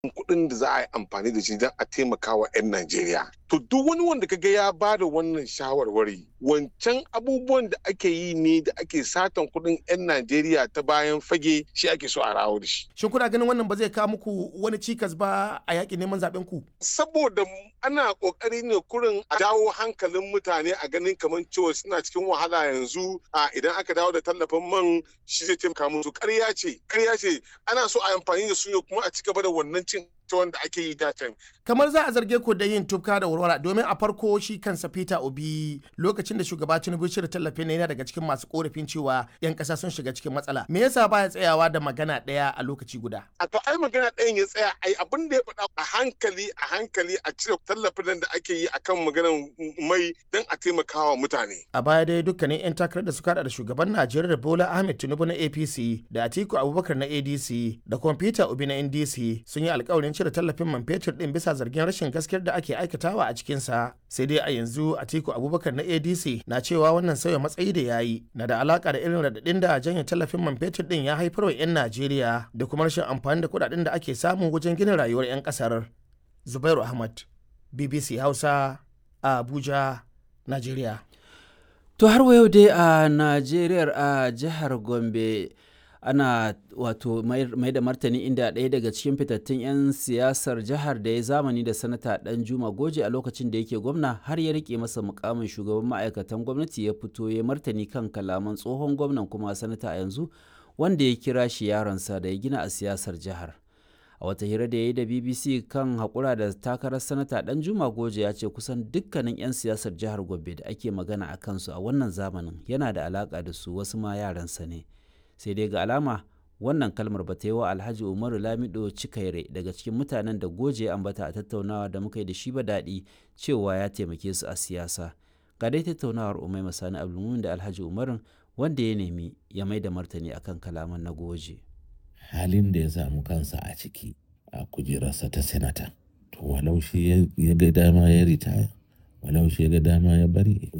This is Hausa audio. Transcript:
kuɗin da za a yi amfani da shi don a taimaka wa 'yan Najeriya. To duk wani wanda kaga ya ba da wannan shawarwari wancan abubuwan da ake yi ne da ake satan kuɗin 'yan Najeriya ta bayan fage shi ake so a rawo da shi. Shin kuna ganin wannan ba zai kawo muku wani cikas ba a yaƙin neman zaɓen ku? Saboda ana ƙoƙari ne kurin a dawo hankalin mutane a ganin kamar cewa suna cikin wahala yanzu a idan aka dawo da tallafin man shi zai taimaka musu ƙarya ce ƙarya ce ana so a amfani da su ne kuma a ci gaba da wannan cin ta wanda ake yi datan. Kamar za a zarge ku da yin tufka da warwara domin a farko shi kansa Peter Obi lokacin da shugaba Tinubu shirya tallafin yana daga cikin masu korafin cewa 'yan ƙasa sun shiga cikin matsala. Me yasa baya tsayawa da magana ɗaya a lokaci guda? A to ai magana ɗayan ya tsaya ai abin da ya faɗa a hankali a hankali a cire tallafin da ake yi akan maganar mai don a taimakawa mutane. A baya dai dukkanin 'yan takarar da suka da shugaban Najeriya Bola Ahmed Tinubu na APC da Atiku Abubakar na ADC da kuma Peter Obi na NDC sun yi alkawarin cire tallafin man fetur din bisa zargin rashin gaskiyar da ake aikatawa a cikinsa sai dai a yanzu atiku abubakar na adc na cewa wannan sauya matsayi da ya yi na da alaka da irin radadin da janye tallafin man fetur din ya haifar wa 'yan najeriya da kuma rashin amfani da kudaden da ake samu wajen gina rayuwar 'yan kasar zubairu ahmad bbc hausa a abuja najeriya to har wa yau dai a najeriya a jihar gombe ana wato mai da martani inda ɗaya daga cikin fitattun 'yan siyasar jihar da ya zamani da sanata dan juma goje a lokacin da yake gwamna har ya rike masa mukamin shugaban ma'aikatan gwamnati ya fito ya martani kan kalaman tsohon gwamnan kuma sanata a yanzu wanda ya kira shi yaronsa da ya gina a siyasar jihar a wata hira da ya yi da bbc kan haƙura da takarar sanata dan juma goje ya ce kusan dukkanin 'yan siyasar jihar gombe da ake magana a kansu a wannan zamanin yana da alaƙa da su wasu ma yaransa ne sai dai ga alama wannan kalmar ba ta yi wa alhaji umaru lamido cikaire daga cikin mutanen da goje ambata a tattaunawa da muka yi da shi ba daɗi cewa ya taimake su a siyasa ga dai tattaunawar umai masani abdulmumin da alhaji umarun wanda ya nemi ya mai da martani akan kalaman na goje halin da ya samu kansa a ciki a kujerarsa ta senata to walau shi ya ga dama ya ritaya walau shi ya ga dama ya bari